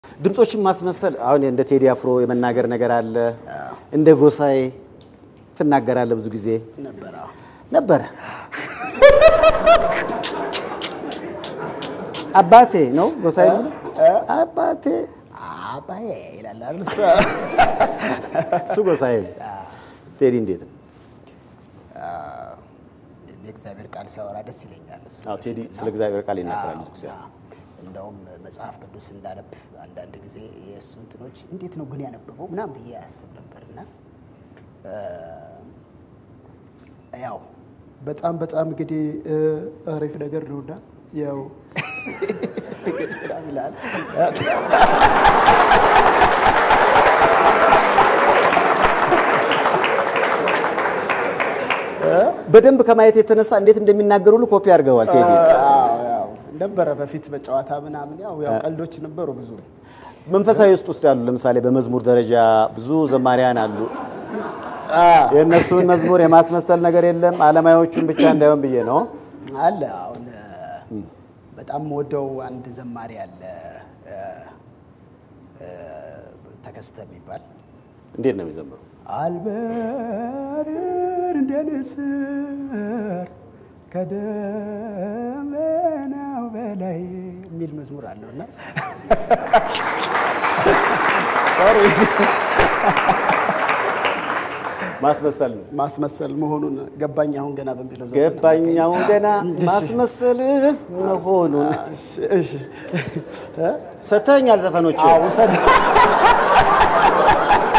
ድምፆችን ማስመሰል አሁን እንደ ቴዲ አፍሮ የመናገር ነገር አለ። እንደ ጎሳዬ ትናገራለህ ብዙ ጊዜ ነበር። አዎ። ነበረ። አባቴ ነው ጎሳዬ የሚለው? አባቴ አባዬ ይላል አይደል? እሱ እሱ ጎሳዬ ነው። ቴዲ እንዴት ነው? የእግዚአብሔር ቃል ሲያወራ ደስ ይለኛል። እሱ አዎ ቴዲ ስለ እግዚአብሔር ቃል ይናገራል ብዙ ጊዜ። አዎ። እንደውም መጽሐፍ ቅዱስ እንዳነብ አንዳንድ ጊዜ የእሱ እንትኖች እንዴት ነው ግን ያነበበው ምናምን ብዬ ያስብ ነበር እና ያው በጣም በጣም እንግዲህ አሪፍ ነገር ነውና ያው ይላል በደንብ ከማየት የተነሳ እንዴት እንደሚናገሩ ሁሉ ኮፒ አድርገዋል ቴዲ። አዎ፣ ያው ነበረ በፊት በጨዋታ ምናምን ያው ያው ቀልዶች ነበሩ ብዙ መንፈሳዊ ውስጥ ውስጥ ያሉ ለምሳሌ በመዝሙር ደረጃ ብዙ ዘማሪያን አሉ። የእነሱን መዝሙር የማስመሰል ነገር የለም። አለማዮቹን ብቻ እንዳይሆን ብዬ ነው። አለ አሁን በጣም ወደው አንድ ዘማሪ አለ እ፣ እ፣ ተከስተ የሚባል እንዴት ነው የሚዘምሩ? አልበር እንደ ንስር ከደመናው በላይ የሚል መዝሙር አለው እና ማስመሰል ነው። ማስመሰል መሆኑን ገባኝ አሁን ገና በሚለው ዘፈን ገባኛውን ገና ማስመሰል መሆኑን እሺ፣ እሺ ሰተኛል ዘፈኖች ውሰድ